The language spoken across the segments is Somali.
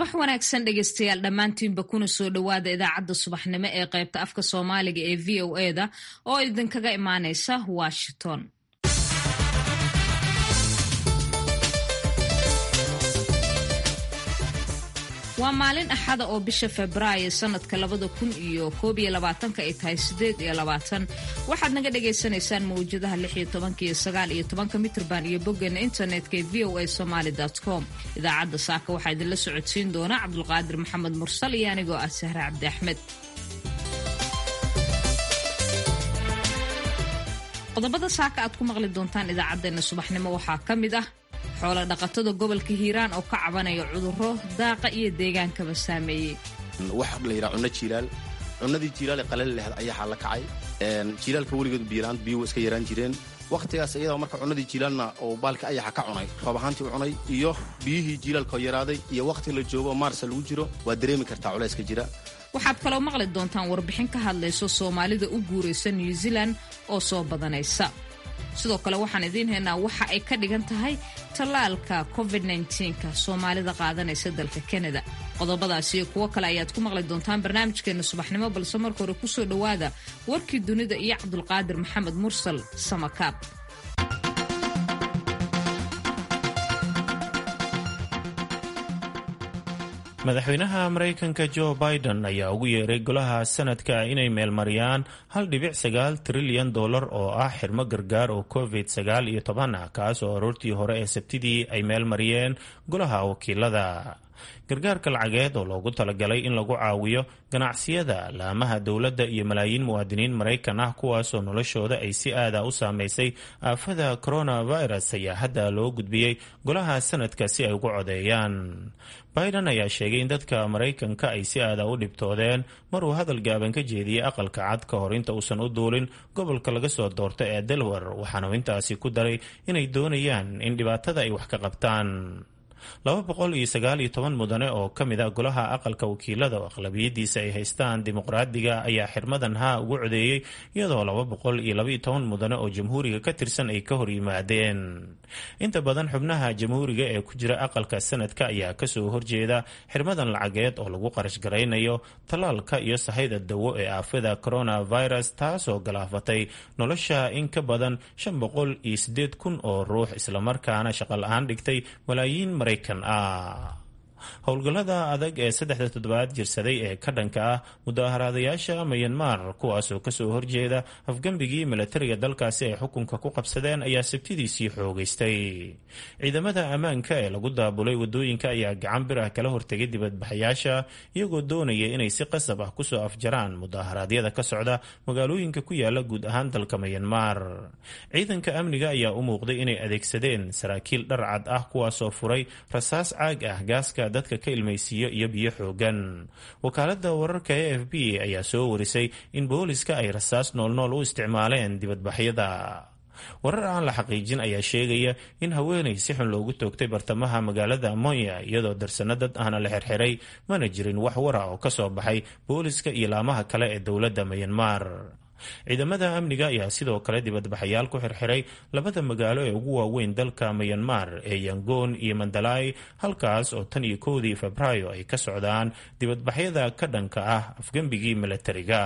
subax wanaagsan dhegeystayaal dhammaantiinba kuna soo dhowaada idaacadda subaxnimo ee qaybta afka soomaaliga ee v o e da oo idinkaga imaaneysa washington waa maalin axada oo bisha febraayo sanadka labada kun iyo koob iyo labaatanka ay tahay sideed iyo labaatan waxaad naga dhagaysanaysaan mawjadaha lix iyo tobanka iyo sagaal iyo tobanka mitrban iyo boggeena internetka ee v o a somaly com idaacadda saaka waxaa idinla socodsiin doona cabdulqaadir maxamed mursal iyo anigoo ah sahre cabdi axmed qodobada saaka aad ku maqli doontaan idaacaddeenna subaxnimo waxaa ka mid ah xoolo dhaqatada gobolka hiiraan oo ka cabanaya cudurro daaqa iyo deegaankaba saameeyey wax la yidhaha cunno jiilaal cunnadii jiilaal ee qalali laheed ayaxaa la kacay jiilaalka weligeed biilaan biyuhu iska yaraan jireen wakhtigaas iyadoo marka cunnadii jiilaalna oo baalka ayaxa ka cunay roob ahaantii u cunay iyo biyihii jiilaalkoo yaraaday iyo wakhti la joogo maarsa lagu jiro waa dareemi kartaa culayska jira waxaad kaloo maqli doontaan warbixin ka hadlayso soomaalida u guuraysa new zealand oo soo badanaysa sidoo kale waxaan idiin haynaa waxa ay ka dhigan tahay tallaalka covid nka soomaalida qaadanaysa dalka kanada qodobadaas iyo kuwo kale ayaad ku maqli doontaan barnaamijkeena subaxnimo balse marka hore kusoo dhowaada warkii dunida iyo cabdulqaadir maxamed mursal samakaab madaxweynaha maraykanka jo biden ayaa ugu yeeray golaha sanadka inay meelmariyaan hal dhibic sagaal trilyan dollar oo ah xirmo gargaar oo covid sagaal iyo toban ah kaas oo aroortii hore ee sabtidii ay meelmariyeen golaha wakiilada gargaarka lacageed oo loogu talagalay in lagu caawiyo ganacsiyada laamaha dowladda iyo malaayiin muwaadiniin maraykan ah kuwaasoo noloshooda ay si aada u saameysay aafada coronavirus ayaa hadda loo gudbiyey golaha sanadka si ay ugu codeeyaan biden ayaa sheegay in dadka maraykanka ay si aada u dhibtoodeen maruu hadal gaaban ka jeediyey aqalka cad ka hor inta uusan u duulin gobolka laga soo doorto ee delaware waxaanu intaasi ku daray inay doonayaan in dhibaatada ay wax ka qabtaan laba boqol iyo sagaal iyo toban mudane oo ka mid a golaha aqalka wakiilada oo aqlabiyadiisa ay haystaan dimuqraadiga ayaa xirmadan haa ugu codeeyey iyadoo laba boqol iyo labaiyo toban mudane oo jamhuuriga ka tirsan ay ka hor yimaadeen inta badan xubnaha jamhuuriga ee ku jira aqalka sanadka ayaa kasoo horjeeda xirmadan lacageed oo lagu qarash garaynayo tallaalka iyo sahayda dawo ee aafada coronavirus taasoo galaafatay nolosha in ka badan shan boqol iyo sideed kun oo ruux islamarkaana shaqo la-aan dhigtay malaayiin maraykan ah howlgallada adag ee saddexda toddobaad jirsaday ee ka dhanka ah mudaaharaadayaasha mayanmar kuwaasoo kasoo horjeeda afgembigii milatariga dalkaasi ay xukunka ku qabsadeen ayaa sabtidiisii xoogeystay ciidamada ammaanka ee lagu daabulay wadooyinka ayaa gacan bir ah kala hortegay dibadbaxayaasha iyagoo doonaya inay si qasab ah kusoo afjaraan mudaharaadyada ka socda magaalooyinka ku yaala guud ahaan dalka mayanmar ciidanka amniga ayaa u muuqday inay adeegsadeen saraakiil dharcad ah kuwaasoo furay rasaas caag ah gaaska dadka ka ilmaysiiyo iyo biyo xoogan wakaalada wararka e f b ayaa soo warisay in booliska ay rasaas noolnool u isticmaaleen dibadbaxyada warar aan la xaqiijin ayaa sheegaya in haweenay si xun loogu toogtay bartamaha magaalada monya iyadoo darsano dad ahna la xirxiray mana jirin wax wara oo kasoo baxay booliska iyo laamaha kale ee dowladda mayanmar ciidamada amniga ayaa sidoo kale dibadbaxayaal ku xirxiray labada magaalo ee ugu waaweyn dalka mayanmar ee yangoon iyo mandalay halkaas oo tan iyo kowdii febraayo ay ka socdaan dibadbaxyada ka dhanka ah afgembigii milatariga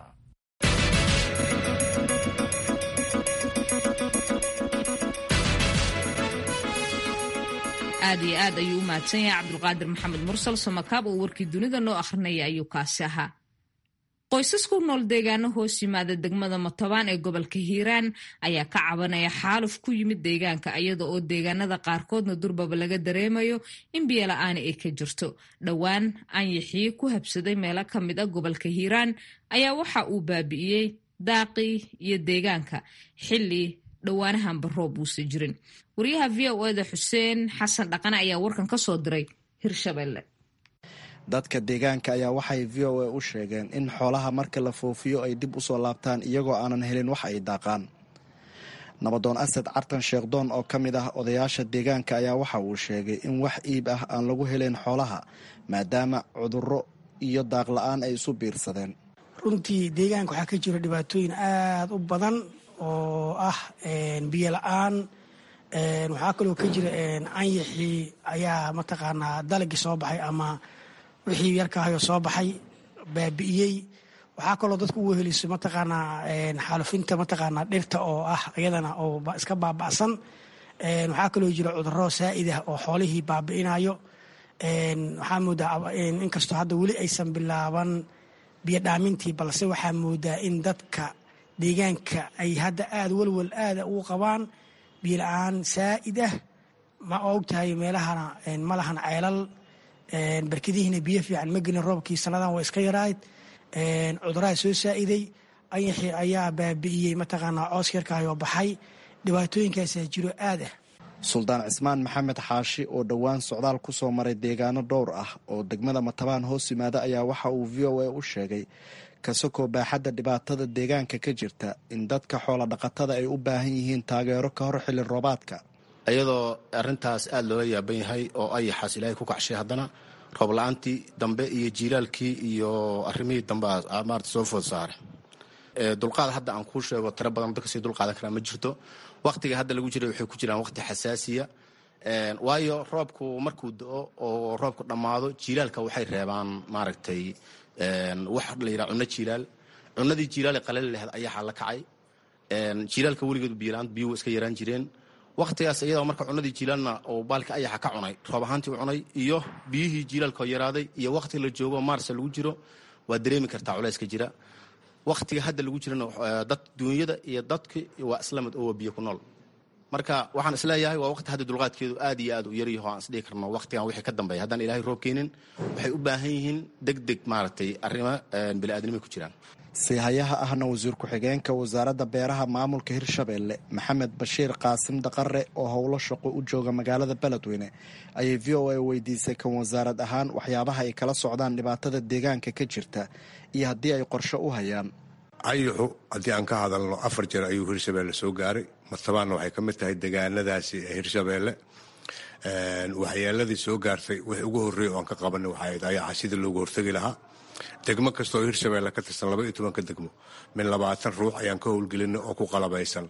aad iyo aad ayuu u mahadsan yahay cabdulqaadir maxamed mursal samakaab oo warkii dunida noo akhrinaya ayuu kaasi ahaa qoysas ku nool deegaano hoos yimaada degmada matobaan ee gobolka hiiraan ayaa ka cabanaya xaaluf ku yimid deegaanka iyada oo deegaanada qaarkoodna durbaba laga dareemayo in biyola-aani ay ka jirto dhowaan anyaxii ku habsaday meelo ka mid a gobolka hiiraan ayaa waxa uu baabi'iyey daaqii iyo deegaanka xilli dhowaanahanba roob uusa jirin wariyaha v o eda xuseen xasan dhaqane ayaa warkan ka soo diray hirshabelle dadka deegaanka ayaa waxay v o a u sheegeen in xoolaha marka la foofiyo ay dib usoo laabtaan iyagoo aanan helin wax ay daaqaan nabadoon asad cartan sheekhdoon oo ka mid ah odayaasha deegaanka ayaa waxa uu sheegay in wax iib ah aan lagu helayn xoolaha maadaama cudurro iyo daaq la-aan ay isu biirsadeen runtii deegaanka waxaa ka jira dhibaatooyin aada u badan oo ah biyo la-aan waxaa kaloo ka jira anyaxii ayaa mataqaanaa dalagii soo baxay ama wixii yarkahayo soo baxay baabi'iyey waxaa kaloo dadku u weheliso mataqaanaa xaalufinta mataqaanaa dhirta oo ah iyadana oo iska baaba'san waxaa kaloo jira cuduro saa'id ah oo xoolihii baabi'inayo waxaa moodaa inkastoo hadda weli aysan bilaaban biyo dhaamintii balse waxaa moodaa in dadka deegaanka ay hadda aada walwal aada ugu qabaan biyo la-aan saa'id ah ma ogtahay meelahana ma lahan ceelal barkadihiina biyo fiican ma gelin roobkii sannadan waa iska yarayd cuduraha soo saa'iday ayaxii ayaa baabi'iyey mataqaanaa coos yarkaayoo baxay dhibaatooyinkaasaa jiro aad ah suldaan cismaan maxamed xaashi oo dhowaan socdaal ku soo maray deegaano dhowr ah oo degmada matabaan hoos yimaada ayaa waxa uu v o a u sheegay kasakoo baaxadda dhibaatada deegaanka ka jirta in dadka xoola dhaqatada ay u baahan yihiin taageero ka hor xilli roobaadka iyadoo arintaas aada loola yaaban yahay oo ayaxaas ilaahay ku kacshay haddana roob la-aantii dambe iyo jiilaalkii iyo arrimihii dambe maarata soo food saare dulqaad hadda aan kuu sheego tiro badan dadka sii dulqaadan karaa ma jirto waktiga hadda lagu jiray waxay ku jiraan waqti xasaasiya waayo roobku markuu do-o oo roobku dhammaado jiilaalka waxay reebaan maaragtay wax la yidhaha cunno jiilaal cunnadii jiilaale qalali laheed ayaxaa la kacay jiilaalka weligeedu biyola-aan biyuhu iska yaraan jireen waktigaas iyadoo marka cunadii jiilaalna oo baalka ayaxa ka cunay roob ahaantii u cunay iyo biyihii jiilaalkoo yaraaday iyo wakti la joogo maarsa lagu jiro waa dareemi kartaa culayska jira waktiga hadda lagu jirana dad duunyada iyo dadki waa islamid oo waa biyo ku nool marka waxaan isleeyahay waa waqti hadda dulqaadkeedu aad iyo aad u yaryaho aan isdhihi karno waqtigan wixii ka dambeeya haddaan ilaahay roob keenin waxay u baahan yihiin deg deg maaragtay arrimo bini'aadnimay ku jiraan siihayaha ahna wasiir ku-xigeenka wasaaradda beeraha maamulka hirshabeelle maxamed bashiir qaasim daqare oo howlo shaqo u jooga magaalada beledweyne ayay v o a weydiisay kan wasaarad ahaan waxyaabaha ay kala socdaan dhibaatada deegaanka ka jirta iyo haddii ay qorshe u hayaan ayaxu haddii aan ka hadalno afar jeer ayuu hirshabeelle soo gaaray martabaanna waxay ka mid tahay degaanadaasi ee hirshabeelle waxyeeladii soo gaartay wixii ugu horreeyay oo aan ka qabanay waxay ahayd ayaxa sidii loogu hortegi lahaa degmo kastaoo hirshabeelle ka tirsan laba iyo tobanka degmo min labaatan ruux ayaan ka howlgelinay oo ku qalabaysan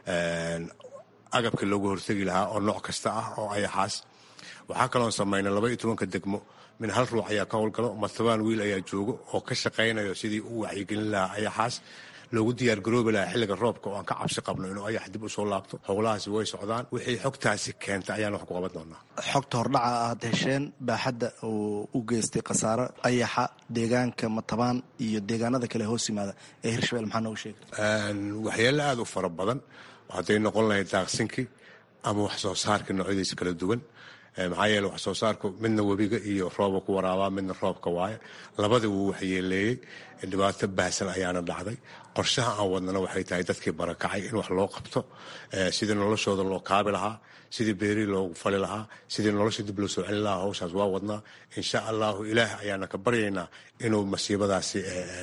agabkii loogu hortegi lahaa oo nooc kasta ah oo ayaxaas waxaa kaloon samaynay laba iyo tobanka degmo min hal ruux ayaa ka howlgalo martabaan wiil ayaa joogo oo ka shaqaynayo sidii u wacyigelin lahaa ayaxaas loogu diyaargaroobi lahaa xilliga roobka oo aan ka cabsi qabno inuu ayax dib usoo laabto howlahaasi way socdaan wixii xogtaasi keenta ayaan wax ku qaban doonaa xogta hordhaca aad hesheen baaxadda oo u geystay khasaaro ayaxa deegaanka matabaan iyo deegaanada kale hoos yimaada ee hirshabelle maxaa nooga sheegay waxyeelo aada u fara badan hadday noqon lahayd daaqsinkii ama wax soo saarkii noocyadiisa kala duwan maxaa yeele wax soo saarku midna webiga iyo rooba ku waraabaa midna roobka waaye labada wuu waxyeeleeyey dhibaato baahsan ayaana dhacday qorshaha aan wadnana waxay tahay dadkii barakacay in wax loo qabto sidii noloshooda loo kaabi lahaa sidii beerii loogu fali lahaa sidii nolosha dib loo soo celin lahaa hawshaas waa wadnaa insha allahu ilaah ayaana ka baryaynaa inuu masiibadaasi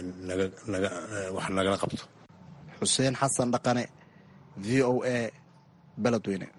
wax nagala qabto xuseen xasan dhaqane v o a beledweyne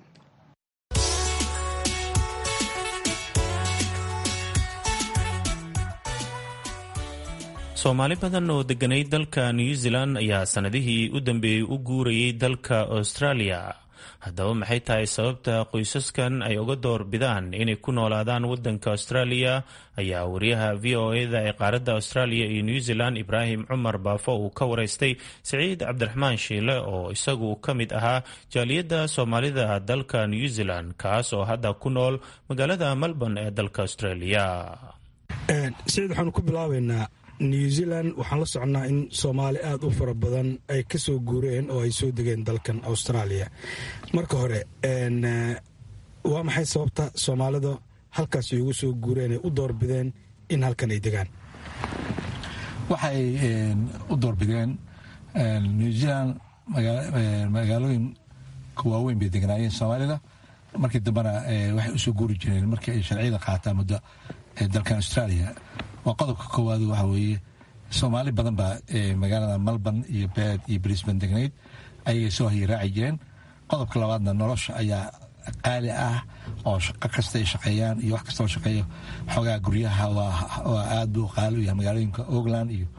soomaali badan oo deganay dalka new zealand ayaa sannadihii u dambeeyey u guurayay dalka australia haddaba maxay tahay sababta qoysaskan ay uga door bidaan inay ku noolaadaan waddanka australia ayaa wariyaha v o eda ee qaaradda australia iyo new zealand ibraahim cumar baafo uu ka waraystay siciid cabdiraxmaan shiile oo isagu ka mid ahaa jaaliyadda soomaalida dalka new zealand kaas oo hadda ku nool magaalada melbourne ee dalka australia siciid waxaanu ku bilaabaynaa new zealand waxaan la soconnaa in soomaali aada u fara badan ay ka soo guureen oo ay soo degeen dalkan australia marka hore waa maxay sababta soomaalida halkaas ay ugu soo guureen ay u doorbideen in halkan ay degaan waxay u doorbideen new zealand magaalooyin waaweyn bay degnaayeen soomaalida markii dambena waxay usoo guuri jireen markii ay sharciyada qaataan muddo dalkan australia waa qodobka koowaad waxa weeye soomaali badan baa magaalada melbourne iyo beed iyo brisbane degnayd ayagay soo hayiraaci jireen qodobka labaadna nolosha ayaa qaali ah oo shaqo kasta ay shaqeeyaan iyo wax kasta oo shaqeeyo xoogaa guryaha waa aad buu qaali u yahay magaalooyinka oakland iyo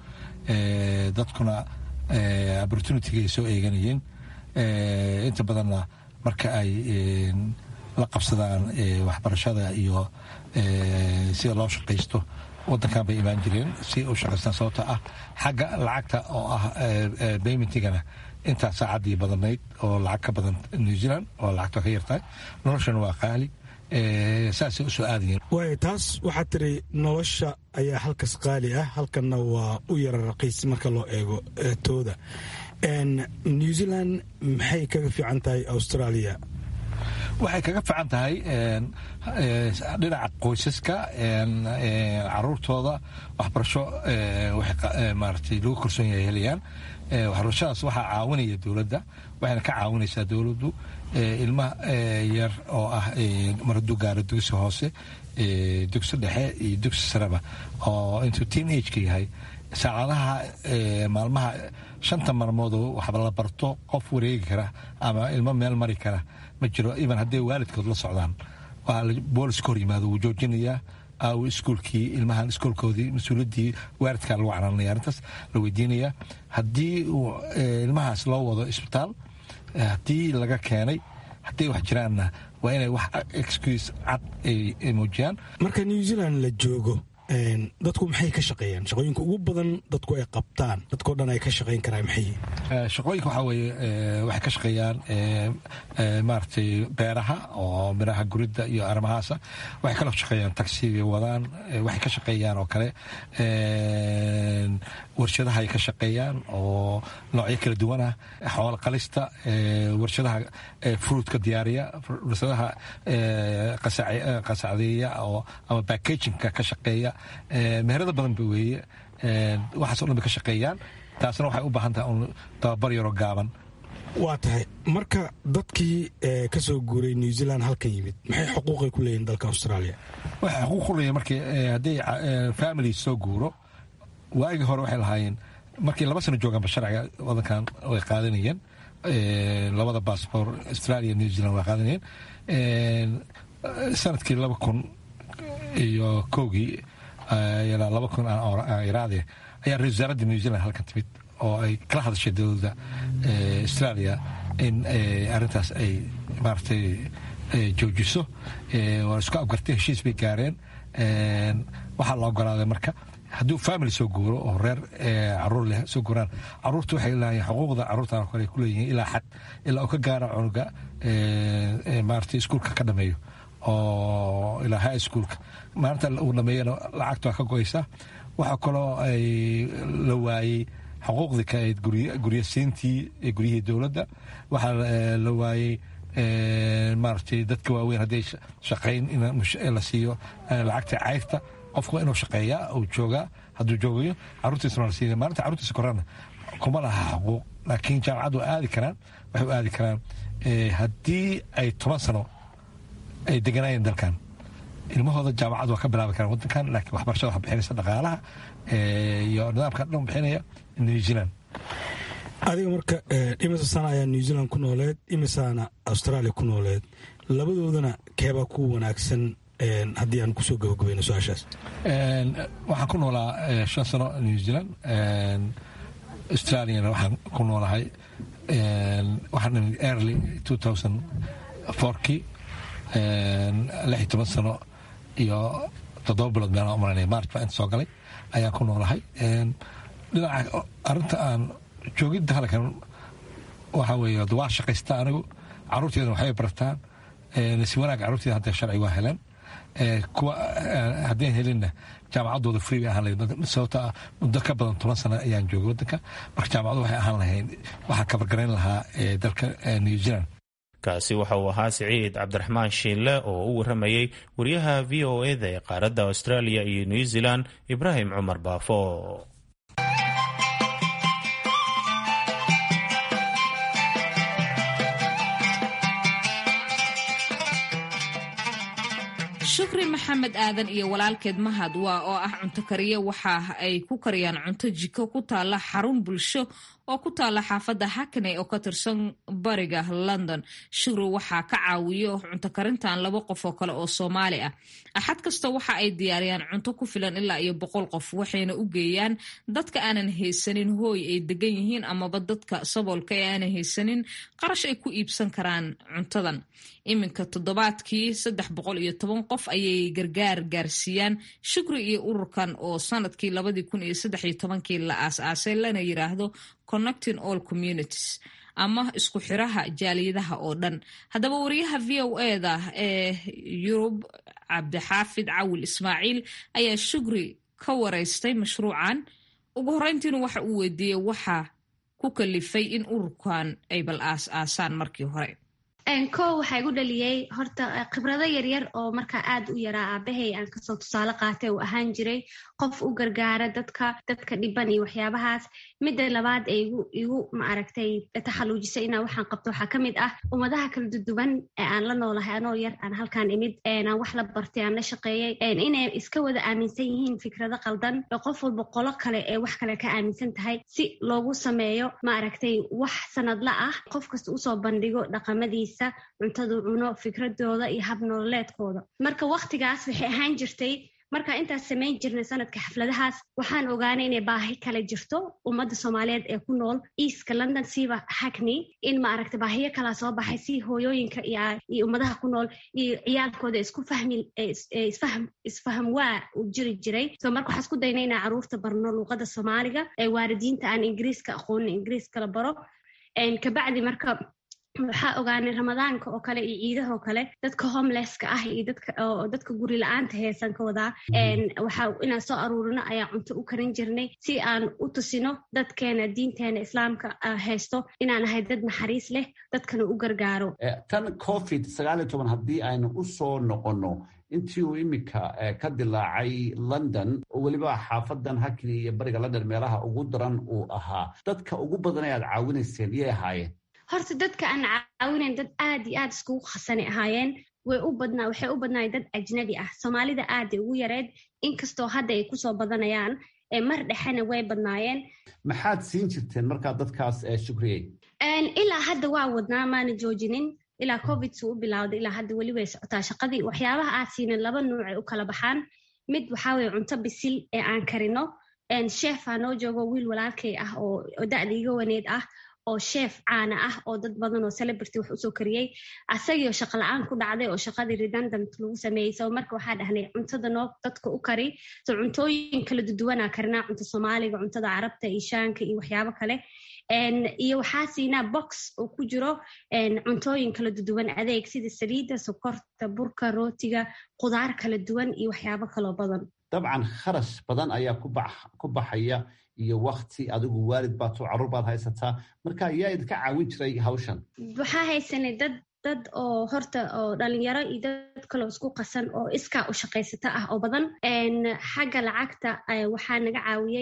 dadkuna opportunitiga ay soo eeganayeen inta badanna marka ay la qabsadaan waxbarashada iyo sida loo shaqaysto wadankan bay imaan jireen si u shaqaystaan sababto ah xagga lacagta oo ah baymentigana intaa saacaddii badanayd oo lacag ka badan new zealand oo lacagta ka yartahay noloshana waa qaali saasay usoo aadayeen waay taas waxaad tiri nolosha ayaa halkas qaali ah halkanna waa u yara raqiis marka loo eego tooda new zealand maxay kaga fiican tahay australia waxay kaga fiican tahay dhinaca qoysaska caruurtooda waxbarasho maaragtay lagu korsoon yahay helayaan waxbarashadaas waxaa caawinaya dowladda waxayna ka caawinaysaa dowladdu ilma yar oo ah maradu gaaro dugsi hoose dugsi dhexe iyo dugsi sareba oo intuu teen ageka yahay saacadaha maalmaha shanta maalmoodoo waxba la barto qof wareegi kara ama ilmo meel mari kara ma jiro iban hadday waalidkood la socdaan waa booliska hor yimaado wuu joojinayaa aawo iskuulkii ilmahan iskuulkoodii mas-uuliyaddii waalidkaa lagu canaanaya arrintaas la weydiinaya haddii uu ilmahaas loo wado isbitaal haddii laga keenay hadday wax jiraanna waa inay wax excuse cad ay muujiyaan marka new zealand la joogo dadku maxay ka shaqeeyaan shaqooyinka ugu badan dadku ay qabtaan dadkao dhan ay ka shaqayn karaan maxay shaqooyinka waxaa weeye waxay ka shaqeeyaan maaragtay beeraha oo miraha guridda iyo arrimahaasa waxay kaloo shaqeeyaan taxigay wadaan waxay ka shaqeeyaan oo kale warshadaha ay ka shaqeeyaan oo noocyo kala duwan ah xoolo qalista warshadaha fruitka diyaariya warshadaha qasacdeeya oo ama backagingka ka shaqeeya meherada badan ba weeye waxaas o dhan bay ka shaqeeyaan taasna waxay u baahan tahay un tababar yaroo gaaban waa tahay marka dadkii ka soo guuray new zealand halkan yimid maxay xuquuqay ku leeyihin dalka australia waxay xuquuq ku leeyihin markii hadday family soo guuro waagii hore waxay lahaayeen markii laba sano joogaanba sharciga wadankan way qaadanayeen labada bassbor australia new zealand way qaadanayeen sanadkii laba kun iyo kowgii ilaa laba kun iraade ayaa ra-isul wasaaradda new zealand halkan timid oo ay kala hadashay dowladda australia in arrintaas ay maaragtay joojiso waa isku abgartay heshiis bay gaareen waxaa la ogolaaday marka hadduu family soo guuro oo reer caruur leh soo guuraan caruurta waxay leeyihin xuquuqda caruurtan kale ku leeyihiin ilaa xad ilaa uu ka gaara cunuga maaragtay iskuulka ka dhameeyo oo ilaa high schoolka maalinta uu dhameeyana lacagta waa ka go-aysa waxaa kaloo ay la waayey xuquuqdii ka ahayd guryasiintii guryihii dowladda waxaa la waayey maaragtay dadka waaweyn hadday shaqayn in la siiyo lacagta cayrta qofku waa inuu shaqeeyaa uu joogaa hadduu joogayo caruurtiisna la siiya maalinta caruurtiisa korana kuma laha xuquuq laakiin jaamacaddu waa aadi karaan waxay u aadi karaan haddii ay toban sano ay deganaayeen dalkan ilmahooda jaamacad waa ka bilaabi karaan wadankan laakiin waxbarashada wax bixinaysa dhaqaalaha iyo nidaamka dhan bixinaya new zealand adiga marka imisa sana ayaa new zealand ku nooleed imisaana australia ku nooleed labadoodana keebaa ku wanaagsan haddii aan kusoo gabagabayno su-aashaas waxaan ku noolaa shan sano new zealand australiana waxaan ku noolahay waxaan nimid early two thousand fourkii lix iyo toban sano iyo toddoba bilood meelaan umaranaya march baa inta soo galay ayaan ku noolahay dhinaca arrinta aan joogidda halkan waxaa weeye waa shaqaysta anigu caruurteedana waxbay bartaan si wanaag caruurteeda hadda sharci waa heleen kuwa haddeen helinna jaamacaddooda free bay ahaan lahayd sababto ah muddo ka badan toban sano ayaan joogay waddanka marka jaamacaddu waxay ahaan lahayd waxaa kabargarayn lahaa dalka new zealand kaasi waxa uu ahaa siciid cabdiraxmaan shiinle oo u waramayey wariyaha v o eda ee qaaradda australia iyo new zealand ibraahim cumar baafo shukri maxamed aadan iyo walaalkeed mahad waa oo ah cunto kariye waxa ay ku kariyaan cunto jiko ku taalla xarun bulsho oo ku taala xaafadda hackney oo ka tirsan bariga london shukri waxaa ka caawiyo cunto karintan laba qof oo kale oo soomaali ah axad kasta waxa ay diyaariyaan cunto ku filan ilaa iyo boqol qof waxayna u geeyaan dadka aanan haysanin hooy ay degan yihiin amaba dadka saboolka ee aanan haysanin qarash ay ku iibsan karaan cuntadan iminka toddobaadkii saddex boqol iyo toban qof ayay gargaar gaarsiiyaan shukri iyo ururkan oo sanadkii labadii kun iyo saddex iyo tobankii la aas-aasay lana yiraahdo connecting all communities ama isku xiraha jaaliyadaha oo dhan haddaba wariyaha v o eda ee yurub cabdixaafid cawil ismaaciil ayaa shukri ka wareystay mashruucan ugu horreyntiina waxa uu weydiiyey waxa ku kalifay in ururkan ay bal aas-aasaan markii hore kow waxaa igu dhaliyey horta khibrado yaryar oo markaa aad u yaraa aabahay aan kasoo tusaale qaatay uu ahaan jiray qof u gargaara dadka dadka dhiban iyo waxyaabahaas midda labaad ee igu igu maaragtay taxaluujisay inaa waxaan qabto waxaa kamid ah ummadaha kala duduwan ee aan la noolahay anoo yar aan halkaan imid aan wax la bartay aan la shaqeeyey inay iska wada aaminsan yihiin fikrado qaldan oo qof walba qolo kale ee wax kale ka aaminsan tahay si loogu sameeyo maaragtay wax sanadla ah qof kasta usoo bandhigo dhaqamadiisa cuntadu cuno fikradooda iyo hab nololeedkooda marka waktigaas waxay ahaan jirtay markaa intaas samayn jirnay sanadka xafladahaas waxaan ogaanay inay baahi kale jirto ummadda soomaaliyeed ee ku nool eastka london siiba hackney in maaragta baahiyo kalaa soo baxay si hooyooyinka iyo ummadaha ku nool iyo ciyaalkooda isku fahmi isfaham waa u jiri jiray so marka waxaa isku daynay inaan caruurta barno luuqada soomaaliga ee waalidiinta aan ingiriiska aqoonin ingiriiska la baro kabacdi marka waxaa ogaanay ramadaanka oo kale iyo ciidaha oo kale dadka homelesska ah iyo dadka guri la-aanta heesan ka wadaa waxaa inaan soo aruurino ayaa cunto u karin jirnay si aan u tusino dadkeena diinteena islaamka haysto inaan ahay dad naxariis leh dadkana u gargaaro tan covid sagaal iyo toban haddii aynu u soo noqonno intii uu iminka ka dilaacay london oo weliba xaafadan hakni iyo bariga london meelaha ugu daran uu ahaa dadka ugu badan ee aad caawinayseen iyay ahaayeen horta dadka aan caawinayn dad aad iyo aad iskugu khasani ahaayeen way u badnaa waxay u badnaayeen dad ajnabi ah soomaalida aaday ugu yareed inkastoo hadda ay kusoo badanayaan mar dhexena way badnaayeen maxaad siin jirteen markaa dadkaas shukriyey ilaa hadda waa wadnaa maana joojinin ilaa covid suu u bilowday ilaa hadda weli way socotaa shaqadii waxyaabaha aad siinin laba nuucay u kala baxaan mid waxaa weye cunto bisil ee aan karino sheefaa noo joogo wiil walaalkay ah oo da'da iga waneed ah oo sheef caana ah oo dad badan oo celebrity wax usoo kariyey asagiioo shaqa la-aan ku dhacday oo shaqadii redundant lagu sameeyey so marka waxaa dhahnay cuntada noo dadka u kari so cuntooyin kala duduwanaa karinaa cunto soomaaliga cuntada carabta iyo shaanka iyo waxyaabo kale iyo waxaa siinaa box oo ku jiro cuntooyin kala duduwan adeeg sida saliidda sokorta burka rootiga qudaar kala duwan iyo waxyaabo kaloo badan dabcan kharash badan ayaa ku baxaya iyo wakti adigu waalid baato carruur baad haysataa marka yaa idinka caawin jiray hawshan waxaa haysanay dad dad oo horta oo dhalinyaro iyo dad kaloo isku qasan oo iskaa u shaqaysata ah oo badan xagga lacagta waxaa naga caawiyey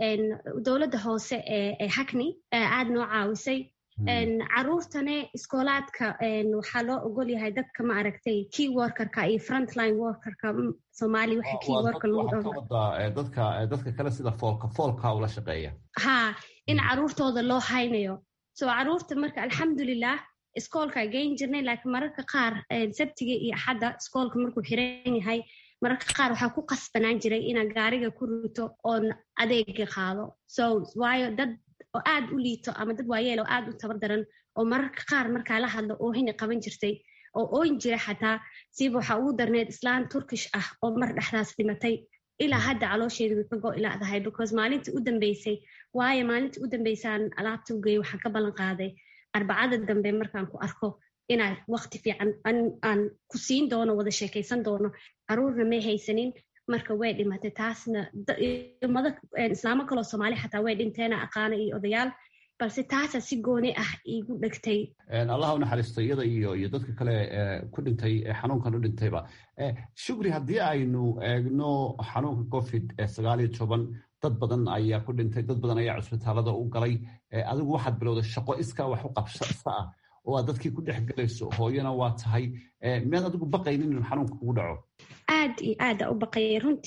dowladda hoose ee hackney aad noo caawisay caruurtane iskoolaadka waxaa loo ogol yahay dadka ma aragtay key workerka iyo frontline workerka soomaali waxa key worker lagu dadka dadka kale sida foolka foolka ula shaqeeya ha in caruurtooda loo haynayo so caruurta marka alxamdulilah iskoolka geyn jirnay laakiin mararka qaar sabtiga iyo axadda iskoolka markuu xiran yahay mararka qaar waxaa ku qasbanaan jiray inaan gaariga ku rito oon adeega qaado so waayo dad oo aad u liito ama dad waayeel oo aad u tabar daran oo mararka qaar markaa la hadlo oohina qaban jirtay oo ooyin jira xataa siiba waxaa ugu darneed islaan turkish ah oo mar dhexdaas dhimatay ilaa hadda caloosheedu way ka go-ilaadahay because maalintii u dambeysay waayo maalintii u dambeysaan alaabta u geeyey waxaan ka ballan qaaday arbacada dambe markaan ku arko inaa wakti fiican aan ku siin doono wada sheekaysan doono caruurna may haysanin marka way dhimatay taasna ummado islaamo kaloo soomaali xataa way dhinteena aqaana iyo odayaal balse taasa si gooni ah iigu dhegtay allah u naxariisto iyada iyo iyo dadka kale ku dhintay xanuunkan u dhintayba shukri haddii aynu eegno xanuunka covid sagaal iyo toban dad badan ayaa ku dhintay dad badan ayaa cusbitaalada u galay adigu waxaad bilowday shaqo iskaa wax u qabsa ah oo aad dadkii ku dhex galayso hooyana waa tahay miyaad adigu baqaynin inuu xanuunka kugu dhaco aad iyo aada u baqayay runtii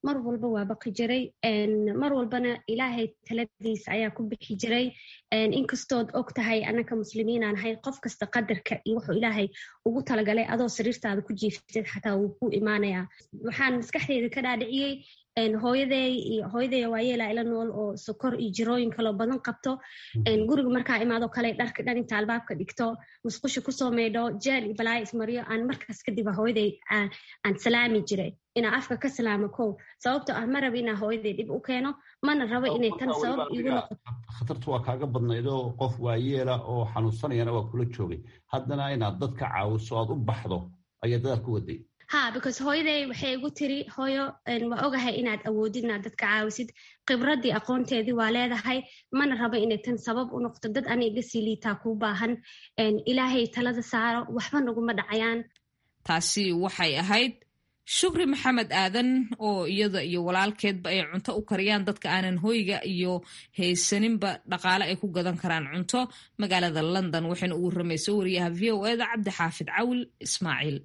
mar walba waa baqi jiray mar walbana ilaahay taladiisa ayaa ku bixi jiray inkastood og tahay anaka muslimiinaan ahay qof kasta qadarka iyo wuxuu ilaahay ugu talagalay adoo sariirtaada ku jiiftid xataa wuu ku imaanayaa waxaan maskaxdeyda ka dhaadhiciyey hooyaday iyo hooyaday waayeelaa ila nool oo sokor iyo jirooyin kaloo badan qabto guriga markaa imaado kale dharka dhan inta albaabka dhigto musqusha kusoo maydho jeel iyo balaayo ismariyo aan markaas kadib hooyaday aan salaami jiray inaa afka ka salaamo kow sababto ah ma raba inaa hooyaday dhib u keeno mana rabo inay tan sabab igu noqoto khatartu waa kaaga badnaydoo qof waayeela oo xanuunsanayana waa kula joogay haddana inaad dadka caawiso aad u baxdo ayaa dadaal ku waday ha because hooyaday waxay igu tiri hooyo waa ogahay inaad awoodid inaad dadka caawisid khibradii aqoonteedii waa leedahay mana rabo inay tan sabab u noqto dad ani iga sii liitaa kuu baahan ilaahay talada saaro waxba naguma dhacayaan taasi waxay ahayd shukri maxamed aadan oo iyada iyo walaalkeedba ay cunto u kariyaan dadka aanan hoyga iyo haysaninba dhaqaale ay ku gadan karaan cunto magaalada london waxayna ugu ramaysa wariyaha v o eda cabdi xaafid cawil ismaaciil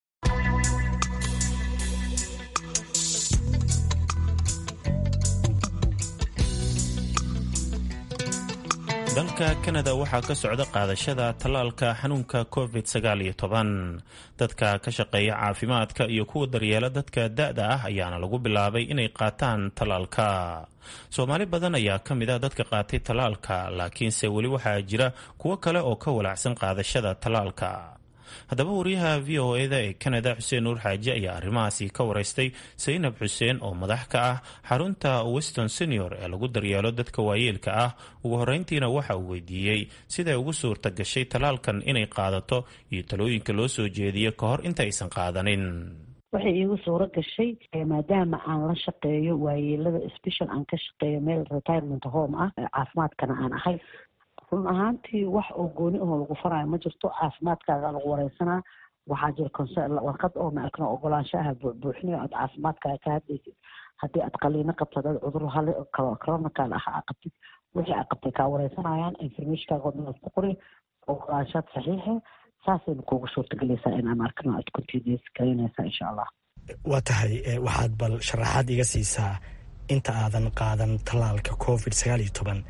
dalka kanada waxaa ka socda qaadashada tallaalka xanuunka covid sagaaliyo toban dadka ka shaqeeya caafimaadka iyo kuwa daryeela dadka da-da ah ayaana lagu bilaabay inay qaataan tallaalka soomaali badan ayaa ka mid ah dadka qaatay tallaalka laakiinse weli waxaa jira kuwo kale oo ka walaacsan qaadashada tallaalka haddaba wariyaha v o eda ee kanada xuseen nuur xaaji ayaa arrimahaasi ka waraystay saynab xuseen oo madax ka ah xarunta weston senior ee lagu daryeelo dadka waayeelka ah ugu horreyntiina waxa uu weydiiyey siday ugu suurta gashay tallaalkan inay qaadato iyo talooyinka loo soo jeediyo ka hor inta aysan qaadanin waxay iigu suuro gashay maadaama aan la shaqeeyo waayeelada special aan ka shaqeeyo meel retirement home ah caafimaadkana aan ahay run ahaantii wax oo gooni ahoo lagu faraayo ma jirto caafimaadkaaga lagu wareysanaa waxaa jira warqad oo maarkano ogolaanshaha buuxinayo aad caafimaadkaaga ka hadlaysid haddii aad qaliino qabto hadaad cudur hale coronacal ah aa qabtid wixii aa qabtay kaa wareysanayaan informationkaaga oo dhan ku qori ogolaanshaad saxiixe saasayna kuugu suurtagelaysaa in aan arkano aad continuous garaynaysaa insha allah waa tahay waxaad bal sharaxaad iga siisaa inta aadan qaadan tallaalka covid sagaal iyo toban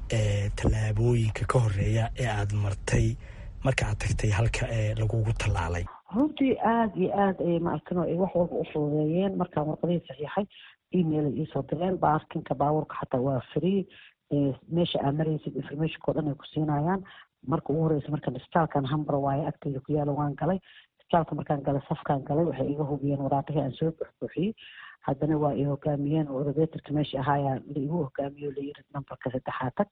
ee tallaabooyinka ka horeeya ee aada martay marka aad tagtay halka ee lagugu tallaalay runtii aada iyo aada ay maarkano ay wax walba u fududeeyeen markaan warqadihii saxiixay email ay iisoo direen baarkinka baabuurka xataa waa free meesha aa maraysid informationka o dhan ay ku siinayaan marka ugu horeysa markaan isbitaalkan hambar waaye agteyda ku yaalo waan galay isbitaalka markaan galay safkaan galay waxay iga hubiyeen waraaqihii aan soo buxbuuxiyey haddana waa ay hogaamiyeen oo elevatorka meesha ahaayaa la igu hogaamiyo layiri nambarka saddexaad tag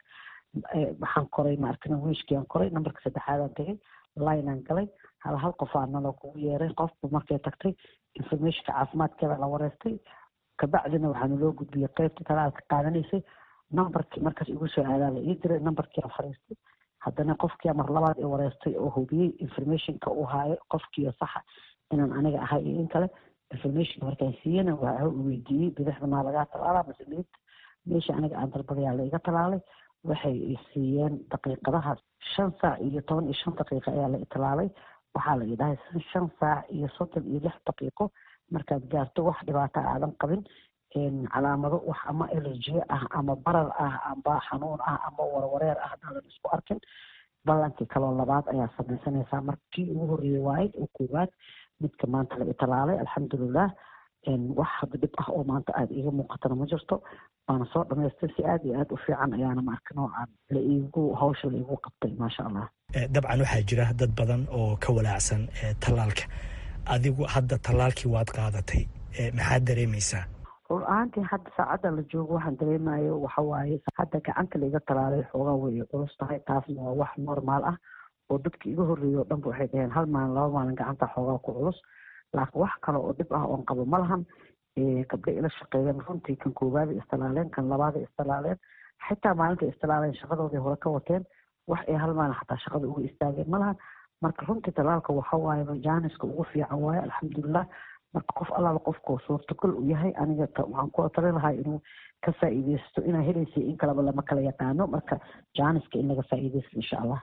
waxaan koray maarkana wiishkii aan koray nambarka saddexaadaan tegay lineaan galay hal hal qof aa naloo kugu yeeray qofku markay tagtay informationka caafimaadkeeda la wareystay kabacdina waxaana loo gudbiyey qeybta talaalka qaadanaysay nambarkii markaas igu soo aadaa la ii diray nambarkii aan fariistay haddana qofkii mar labaad i wareystay oo hubiyey informationka uu haayo qofkiio saxa inaan aniga ahay iyo in kale informationka markaan siiyana waa weydiiyey bidixda maa lagaa talaalaa mase midigta meesha aniga aan dalbadayaa la iga talaalay waxay i siiyeen daqiiqadaha shan saac iyo toban iyo shan daqiiqo ayaa la italaalay waxaa la idhahay shan saac iyo soddon iyo lix daqiiqo markaad gaarto wax dhibaato aadan qabin calaamado wax ama elerjiye ah ama barar ah amba xanuun ah ama warwareer ah hadaadan isku arkin ballankii kaloo labaad ayaa samaysanaysaa markii ugu horreeyey waayd oo koowaad midka maanta la italaalay alxamdulilah wax hadda dhib ah oo maanta aada iiga muuqatana ma jirto waana soo dhamaystay si aada iyo aada u fiican ayaana maarka noocaan la iigu hawsha la iigu qabtay maasha allah dabcan waxaa jira dad badan oo ka walaacsan tallaalka adigu hadda tallaalkii waad qaadatay maxaad dareemaysaa run ahaantii hadda saacadda la joogo waxaan dareemayo waxa waaye hadda gacanta laiga talaalay xoogaa way culus tahay taasna waa wax normaal ah oo dadka iga horreeyay oo dhanba waxay dhaheen hal maalin laba maalin gacanta xoogaa ku culus laakiin wax kale oo dhib ah oon qabo ma lahan gabdha ila shaqeeyeen runtii kan koowaada istalaaleen kan labaada istalaaleen xitaa maalinta istalaaleen shaqadoodii hore ka wateen wax ay hal maalin xataa shaqada uga istaageen ma lahan marka runtii talaalka waxa waaye jaaniska ugu fiican waaye alxamdulilah marka qof allaala qofkoo suurtagal u yahay aniga waxaan ku tali lahaa inuu ka faa'iideysto inaa helaysa in kaleba lama kala yaqaano marka jaaniska in laga faa'iideysto insha allah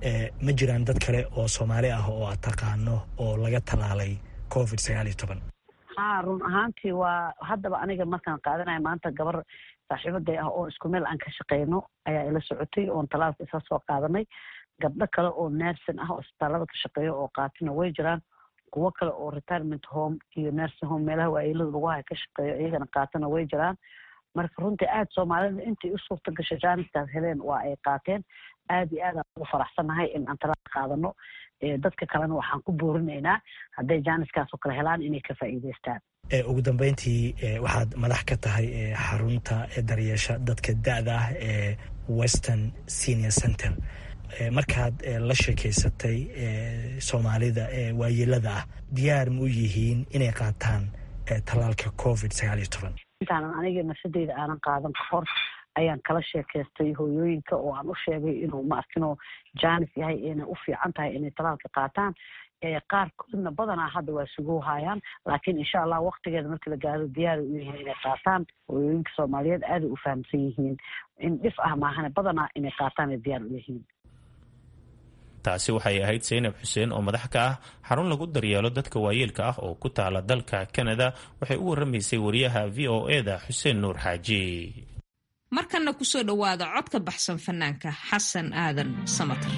ma jiraan dad kale oo soomaali ah oo aad taqaano oo laga talaalay covid sagaal iyo toban ha run ahaantii waa haddaba aniga markaan qaadanayo maanta gabar saaxiibaday ah oo isku meel aan ka shaqeyno ayaa ila socotay oon talaalka isa soo qaadanay gabdho kale oo nersin ah oo isbitaalada ka shaqeeyo oo qaatina way jiraan kuwo kale oo retirement home iyo nursing home meelaha waayeelada lagu haya ka shaqeeyo iyagana qaatana way jiraan marka runtii aada soomaalida intay u suurta gashay jaaniskaas heleen waa ay qaateen aada iyo aad aan ugu faraxsannahay in aan talaal qaadano dadka kalena waxaan ku boorinaynaa hadday jaaniskaas oo kale helaan inay ka faa'iideystaan ugu dambeyntii waxaad madax ka tahay xarunta daryeesha dadka da-da ah ee western senior center markaad la sheekeysatay soomaalida waayeelada ah diyaar ma u yihiin inay qaataan tallaalka covid sagaal iyo toban intaanan aniga nafsadeyda aanan qaadan kahor ayaan kala sheekaystay hooyooyinka oo aan u sheegay inuu maarkinoo janis yahay inay u fiican tahay inay talaalka qaataan qaarkoodna badanaa hadda waa sugu hayaan laakiin insha allah waktigeeda markii la gaaro diyaari u yihiin inay qaataan hooyooyinka soomaaliyeed aaday u fahamsan yihiin in dhif ah maahane badanaa inay qaataan ay diyaar u yihiin taasi waxay ahayd saynab xuseen oo madax ka ah xarun lagu daryeelo dadka waayeelka ah oo ku taala dalka kanada waxay u waramaysay wariyaha v o e da xuseen nuur xaaji markanna kusoo dhowaada codka baxsan fanaanka xasan aadan samatar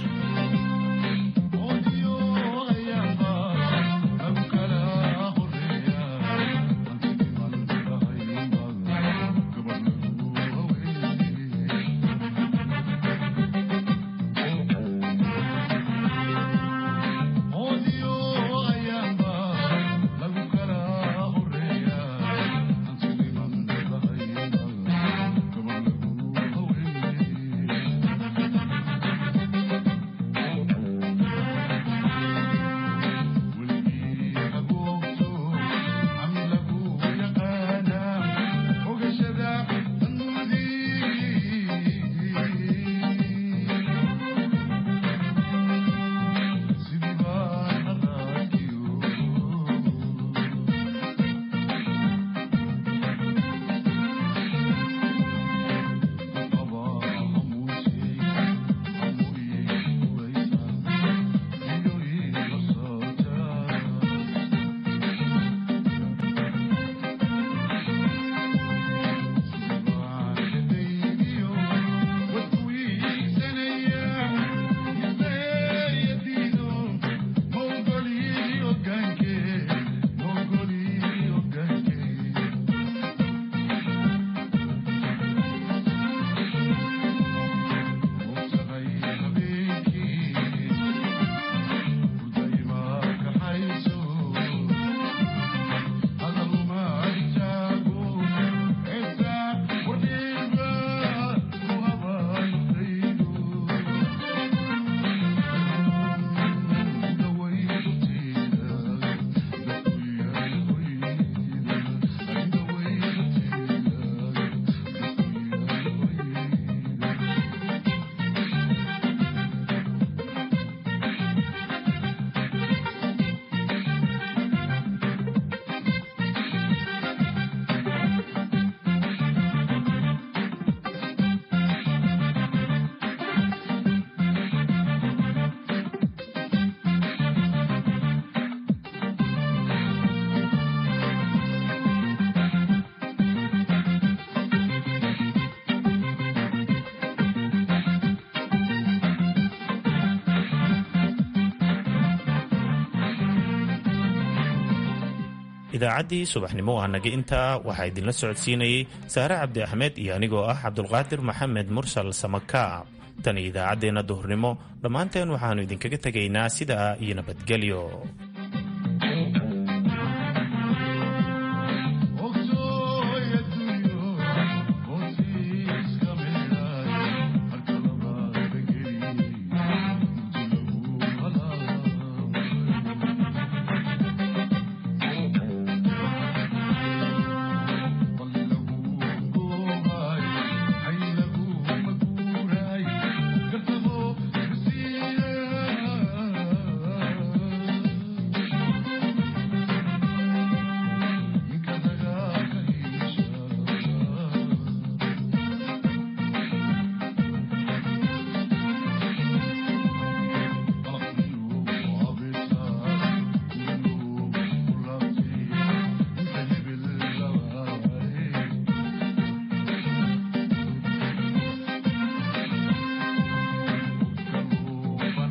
idaacaddii subaxnimo waa naga intaa waxaa idinla socodsiinayey saare cabdi axmed iyo anigoo ah cabdulqaadir maxamed mursal samakaab tan iyo idaacaddeenna duhurnimo dhammaanteen waxaannu idinkaga tegaynaa sidaa iyo nabadgelyo